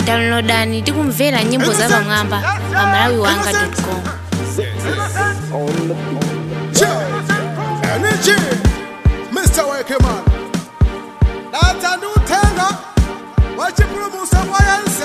downloadani tikumvera nyimbo za pamwamba pa malawi wanga com energy mr wakeman data ndi uthenga wachipulumutso kwa yense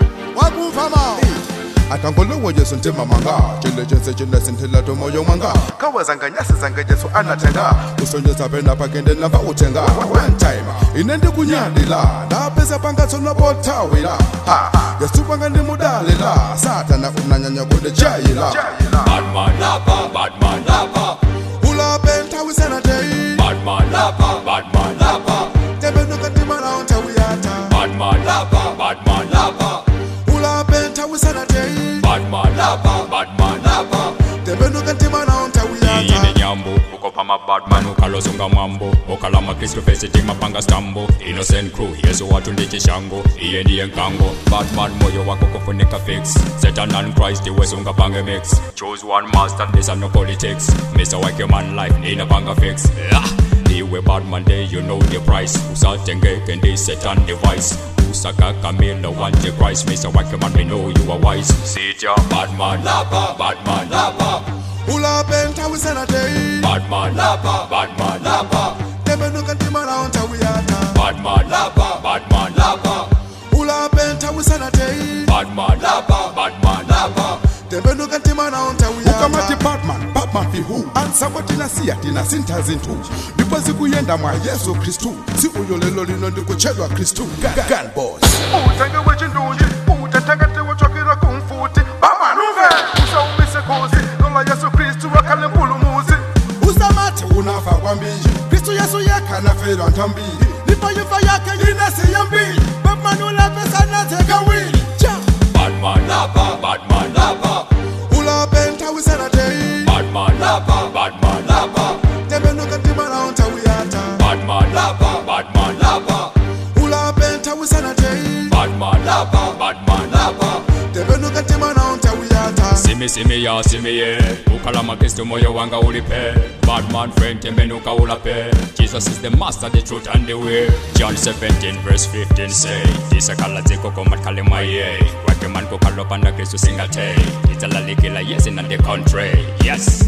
wakumva mawu akangolowo yesu ntima manga chile chense chine sinthila tomoyo mwanga kawazanga nyasi zanga yesu anatenga usonyeza pena pakende namba utenga one time ine ndikunyadila napeza pangatsona pothawila Ha, yesu panga ndimudalila satana unanyanya kundijayila Badman lapa, badman lapa, ulape nthawi senatei badman lapa, badman lapa, tembenuka ndimala untawiyata badman lapa, badman lapa, ulape nthawi senatei badman lapa, badman lapa. tembenuka ndimala untawiyata ine nyambo ukopa mabadman ukalozunga mwambo okalama kristu fesiti mapanga stambo innocent crew yesu watu ndi chishango iye ndiye nkango batman moyo wako kufunika fix satan and christ iwesunga pange mix choose one master this are no politics mr wake man life inapanga fix ah. iwe badman day you know the price usatengeke ndi satan device usaka kamila wanje christ mr wake man we know you are wise sitya badman lapa badman lapa ulape nthawi senatei Badman lapa, badman lapa, tembenuka ndimala untawiyata badman lapa, badman lapa, ulape nthawi senatei badman lapa, badman lapa. tembenuka ndimala untawiyata ukamati batman batman fihu ansako tinasiya tina sintha zinthu ndipo zikuyenda mwa yesu khristu tsiku lero lino ndikutchedwa khristu gunboss utenge wechindunji utetekete wochokera kumfuti bamanuve usaumise khozi lola yesu kristu wakhale mpulumuzi usamati unafa kwambiri khristu yesu yekha nafelwa ntambiri ndipo imfa yakhe inasiya mbiri batman ulape sanazekawiri Badman lapa, badman lapa, ulape nthawi senatei badman lapa, badman lapa, tembenuka ndimala untawiyata badman lapa, badman lapa, ulape nthawi senatei badman lapa, badman lapa. tembenuka ndimala untawiyata Simi simi ya simi ye, ukalama kristu moyo wanga ulipe. Badman friend tembenuka ulape. Jesus is the master, the truth and the way. John 17 verse 15 say, tisakala ziko komatkale maye. Wake man kukalo panda kristu singate. Italalikila yes in the country. Yes.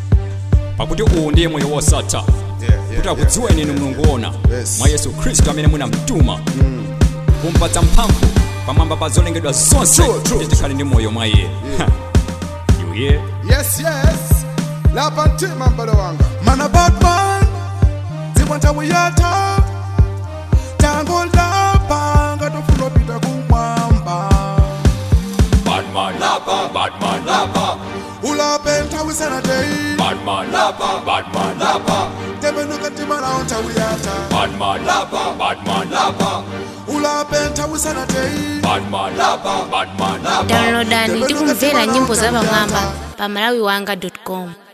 pakuti uwu ndiye moyo wosatha kuti akudziweni inu mulungu wona Yes. mwa yesu khristu amene munamtuma kumpatsa mphamvu pamwamba pa zolengedwa zonse True, true, kuti tikhale ndi moyo mwa iye Ha. you hear yes yes lapa mtima mbale wanga mana batman dzimwe nthawi yatha tango lapa ngatofuna pita kumwamba badman lapa badman lapa ulape nthawi senatei badman lapa badman lapa tembenuka ndimala nthawi yatha badman lapa badman lapa ulape nthawi senatei badman lapa badman lapa downloadani tikumvera nyimbo za pamwamba pa malawi wanga com